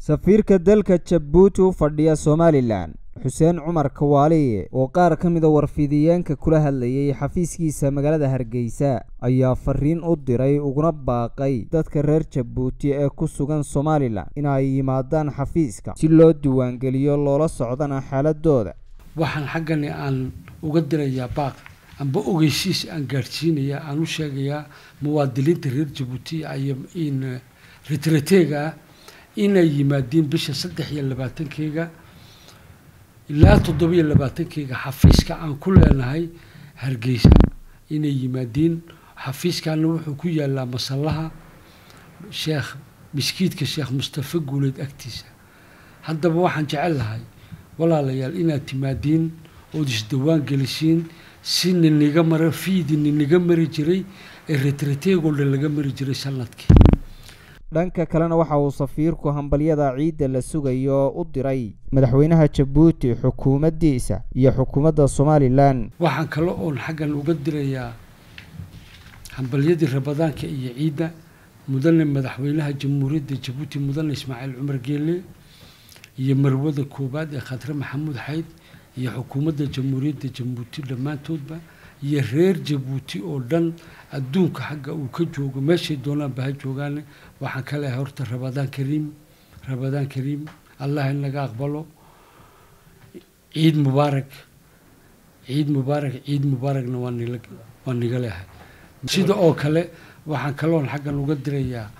safiirka dalka jabuuti u fadhiya somalilan xuseen cumar kawaaliye oo qaar ka mida warfidiyeenka kula hadlayay xafiiskiisa magaalada hargeysa ayaa fariin u diray uguna baaqay dadka reer jabuuti ee ku sugan somalilan inay yimaadaan xafiiska si loo diiwaangeliyo loola socdana xaaladooda waxaan xaggani aan uga dirayaa baaq amba ogeysiis aan gaadhsiinayaa aan u sheegayaa muwaadiniinta reer jabuuti in retrateega ah inay yimaadiin bisha saddex iyo labaatankeyga ilaa toddobiyo labaatankeyga xafiiska aan ku leenahay hargeysa inay yimaadiin xafiiskana wuxuu ku yaalaa masallaha sheekh miskiidka sheekh mustafa guuleed agtiisa haddaba waxaan jecel lahay walaalayaal inaad timaadiin ood isdawaan gelisiin si niniga mara fiidi niniga mari jiray ee retrateegoo dhan laga mari jiray sanadkii dhanka kalena waxa uu safiirku hambalyada ciidda la sugayo u diray madaxweynaha jabuuti xukuumaddiisa iyo xukuumadda somalilan waxaan kale oon xaggan uga dirayaa hambalyadii rabadaanka iyo ciidda mudane madaxweynaha jamhuuriyadda jabuuti mudane ismaaciil cumar geele iyo marwada koowaad ee khadre maxamuud xayd iyo xukuumadda jamhuuriyadda jabuuti dhammaantoodba iyo reer jabuuti oo dhan adduunka xagga uu ka joogo meeshay doonaanba ha joogaane waxaan ka leehay horta rabadaan kariim rabadaan kariim allah inaga aqbalo ciid mubaarak ciid mubaarak ciid mubaarakna waa nila waa niga leehay sida oo kale waxaan kaloon xaggan uga dirayaa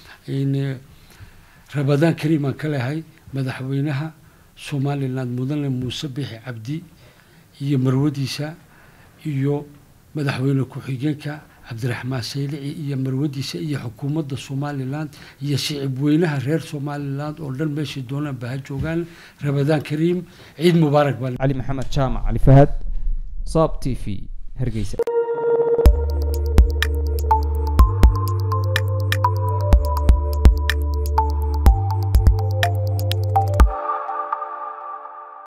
rabadaan kariim aan ka leehay madaxweynaha somalilan mudane muuse bixi cabdi iyo marwadiisa iyo madaxweyne ku-xigeenka cabdiraxmaan saylici iyo marwadiisa iyo xukuumadda somalilan iyo shicib weynaha reer somalilan oo dhan meeshay doonaan ba ha joogaan rabadaan kariim ciid mubaarak baa cali maxamed jaamac cali fahad saab t v hargeysa